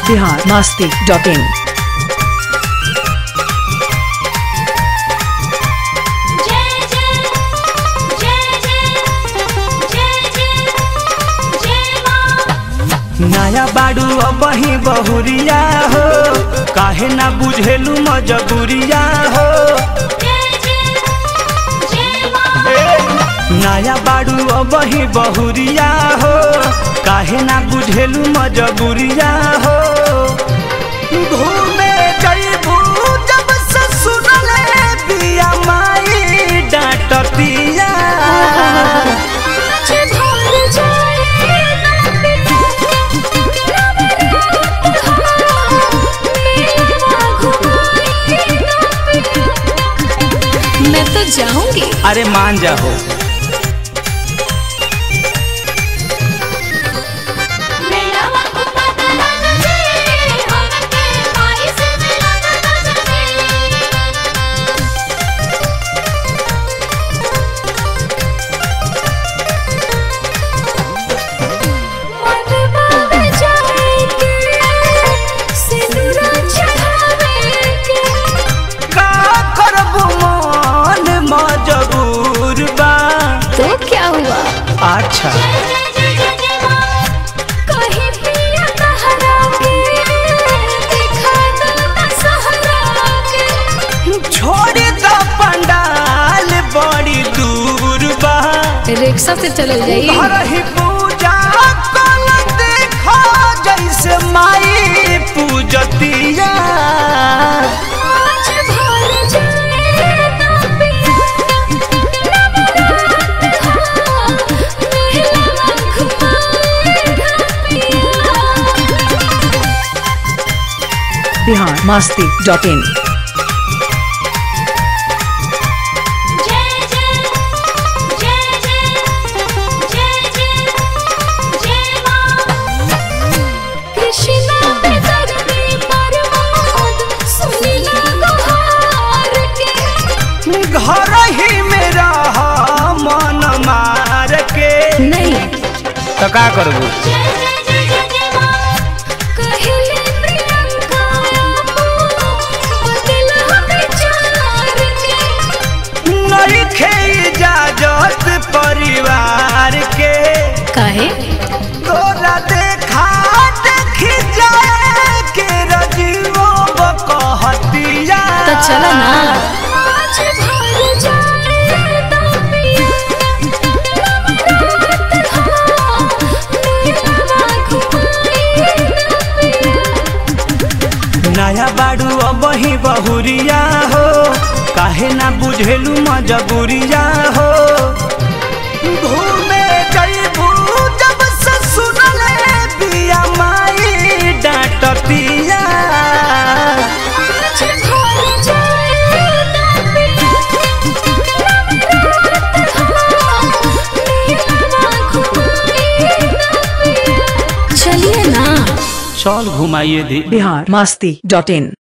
Bihar Masti dot in जय जय जय जय जय जय जय मां नया बाड़ू अबही बहुरिया हो काहे ना बुझेलू मजबूरिया हो जय जय जय मां नया बाड़ू अबही बहुरिया हो काहे ना बुझेलू मजबूरिया हो घूमे जइबू जब से सुनले बिया माई डांटतिया मुझे भूल जाए ना पिता मेरा घुमाए ना पिता मैं तो जाऊंगी अरे मान जा हो मेरा वक्त पता ना चले हम के माई से मिलना ना चले मन बाबे जाएंगे सिंदूरा चढ़ावेंगे का करबू मन मजबूर बा तो क्या हुआ अच्छा कहीं पिया कहरा के दिखा दो ना सहरा के छोड़ द पंडाल बड़ी दूर बा रिक्शा से चल जाई घर ही पूजा कल देखो जैसे माई पूजतिया आज भर जाए ना पिया मेरा घुमाए ना पिया बिहार मस्ती डॉट इन जय जय जय जय जय जय जय मां कृष्णा पे दर्दी परमोद सुनीला गुहार के घर ही में रह मन मार के नहीं तो का करबू जय जय जय जय जय मां कहले प्रियंका आपो बदल हमें चार के नहीं खे इजाजत परिवार के काहे तोरा देखा देखी जाए के रजीवो बकहतिया तो चलो ना आज भर जाए ना पिया मेरा घुमाए ना पिया नया बाड़ू अबही बहुरिया हो काहे ना बुझेलू मजबूरिया हो घूमे जइबू जब से सुनले बिया माई डांटतिया आज भर जाए ना पिया मेरा घुमाए ना पिया चलिए ना चल घुमाइए दी बिहार मस्ती डॉट इन